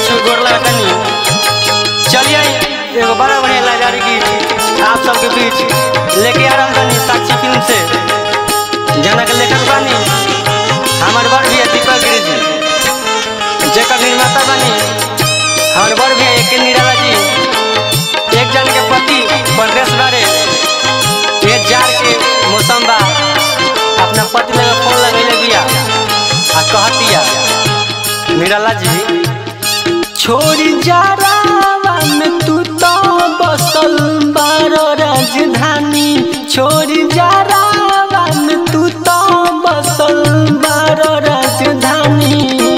छू गोर लगतनी चलिए एगो बड़ा बढ़िया लाजारी गीत आप सबके बीच लेके आ रहल बानी साक्षी फिल्म से जना के लेखक बानी हमार बड़ भैया दीपक गिरी जी जेकर निर्माता बानी हमार बड़ भैया एक निराला जी एक जन के पति परदेश बारे ये जार के मौसम बा अपना पति लगे फोन लगैले बिया आ कहतिया निराला जी छोड़ी जारावा में तू तो बसल बारो राजधानी छोड़ी जारावा में तू तो बसल बारो राजधानी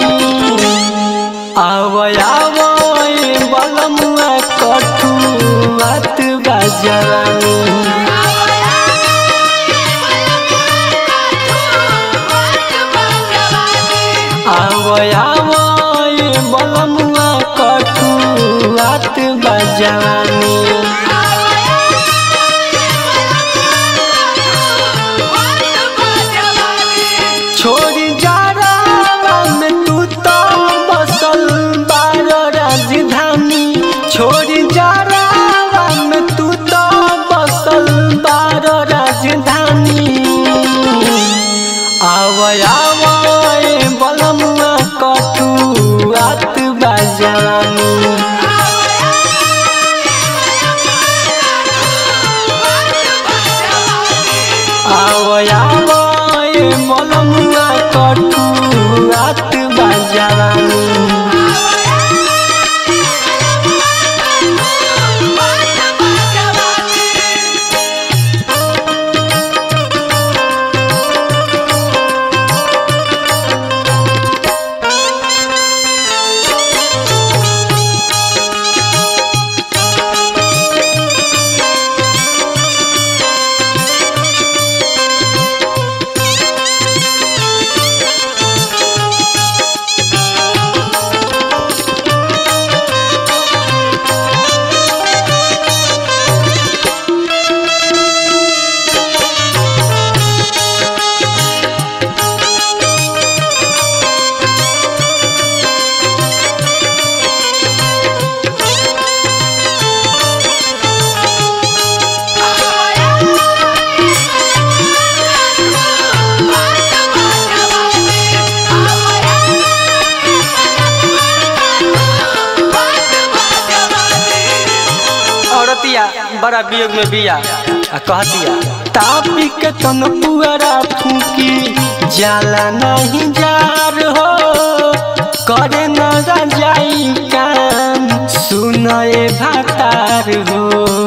आवय आवय बलमुआ कठुआत बाजारानी आवय आवय बलमुआ कठुआत बाजारानी छोड़ी जारावा में तू तो बसल बारो राजधानी छोड़ी जारावा में तू तो बसल बारो राजधानी आवय आवय बलमुआ कठुआत बाजानी आवय आवय बलमुआ कठुआत बाजानी औरतिया बड़ा वियोग में बिया आ कहतिया तापी के तन पुअरा फूकी जाला नहीं जार हो करे न जाई काम सुनए भातार हो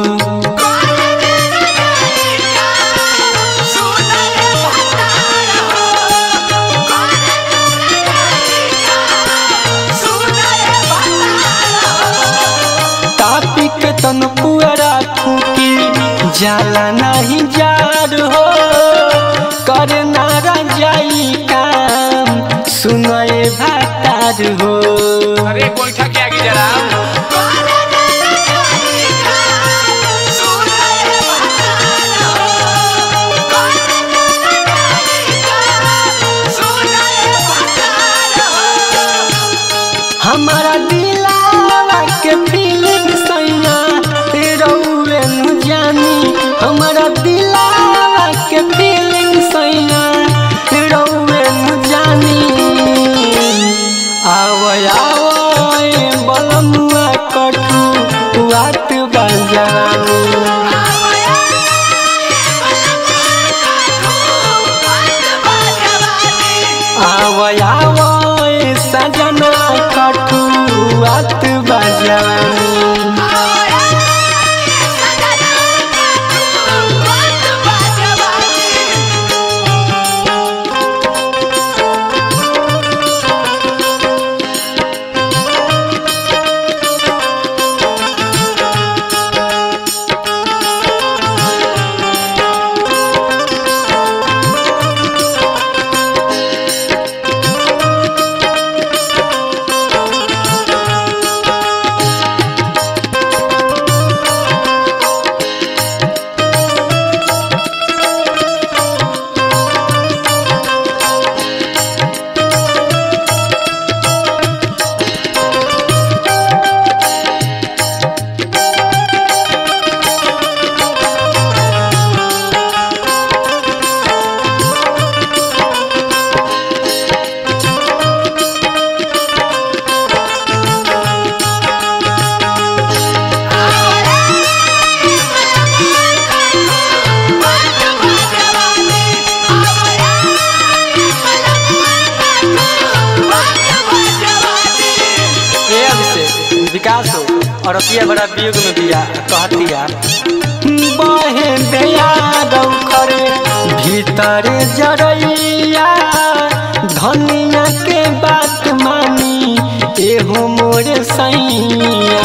तापी के तन पुअरा फूकी जाला नहीं जार हो करे ना जाई काम सुनए भातार हो अरे गोईठा के आगे जरा हमारा दिलावा के फीलिंग सैया रउए नु जानी हमारा दिलावा के फीलिंग सैया रउए नु जानी आवय औरतिया बड़ा वियोग में बिया कहतिया बहे दया रौखर भीतर जरैया धनिया के बात मानी एहो मोर सैया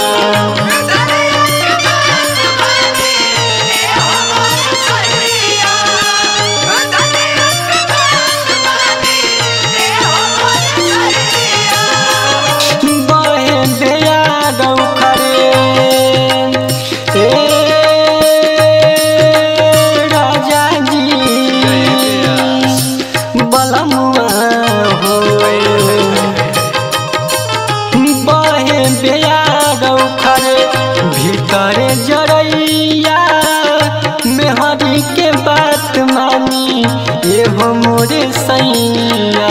बहे दया रौखरे ए राजा जी बलमुआ हो बहे बेया रौखरे भीतर जरैया मेहरी के बात मानी एहो मोरे सैया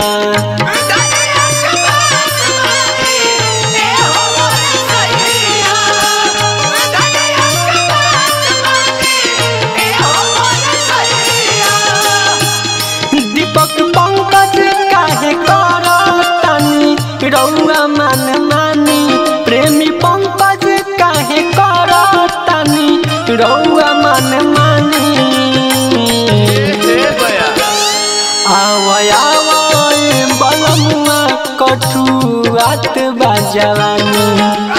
दीपक पंकज काहे करतनी रौआ मन मानी प्रेमी पंकज काहे करतनी रौआ मन मानी ए बया आवय आवय बलमुआ कठुआत बाजवानी